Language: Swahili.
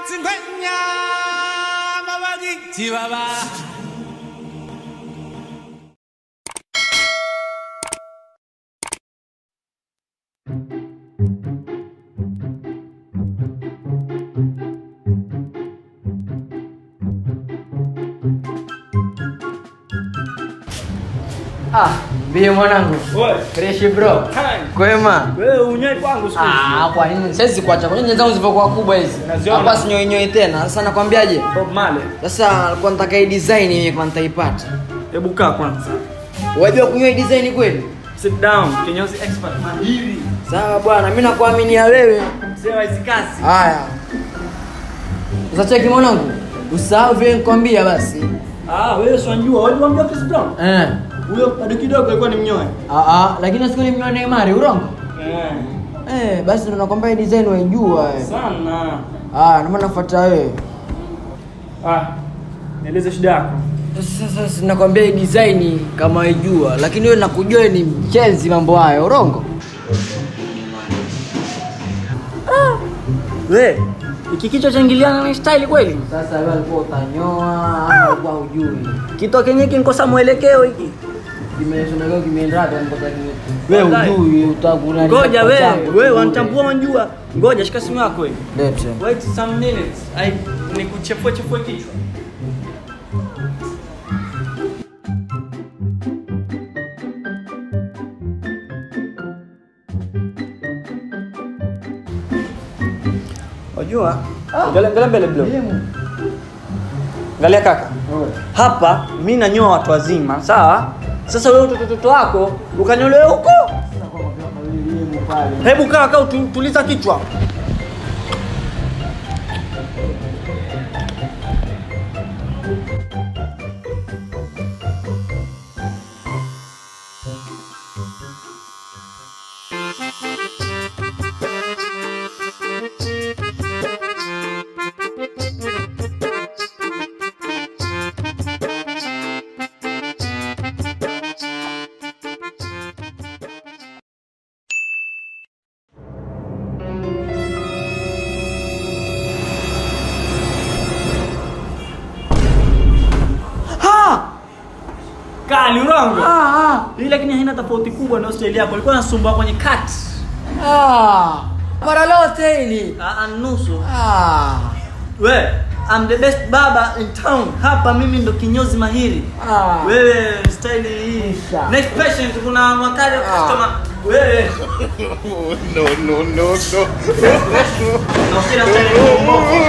Tingwenya mabagi chibaba Ah, mbie mwanangu. Wewe, Fresh bro. time. Kwema. Wewe unywe kwangu siku hizi. Ah, kwa nini? Siwezi kuacha. Kwa nini nyenzangu zilivyokuwa kubwa hizi? Naziona. Hapa sinyoi nyoi tena. Sasa nakwambiaje? Bob Marley. Sasa alikuwa nataka hii design mimi kama nitaipata. Hebu kaa kwanza. Wajua kunywa hii design kweli? Sit down. Kinyozi expert mahiri. Sawa bwana, mimi nakuaminia wewe. Mzee wa hizi kazi. Haya. Sasa cheki mwanangu. Usahau vile nikwambia basi. Ah, wewe si unajua, wewe unamjua Chris Brown? Eh. Huyo bado kidogo alikuwa ni mnyoe. Ah ah, lakini siku nimeona Neymar urongo. Eh. Eh, basi ndo nakwambia hii design waijua eh. Sana. Ah, ndio maana nafuata wewe. Ah. Nieleze shida yako. Sasa sasa nakwambia hii design kama waijua, lakini wewe nakujua wewe ni mchenzi mambo hayo, urongo. We, iki kichwa chaingiliana na style kweli? Sasa wewe alikuwa utanyoa ama alikuwa hujui. Kitu kenye kinkosa mwelekeo hiki. Kimeisha leo kimeenda hata mpaka ni Wewe wewe hujui, hujui utakuna. Ngoja wewe, wewe wanitambua wanjua. Ngoja shika simu yako wewe. Lete. Wait some minutes. I nikuchefue chefue kichwa. Wajua? Angalia angalia mbele bro. Angalia kaka. Hapa mimi nanyoa watu wazima, sawa? Sasa wewe utoto wako ukanyolewe huko. Hebu kaa kaa utu- tuliza kichwa. Kali urongo. Ah ah. Hii lakini haina tofauti kubwa na Australia yako. Ilikuwa nasumbua kwenye cut. Ah. Para lote hili. Ah, ah, nusu. Ah. We, I'm the best baba in town. Hapa mimi ndo kinyozi mahiri. Ah. Wewe style hii. Isha. Next patient kuna wakati Ah. customer. Wewe. no no no no Na kila style ni mbovu.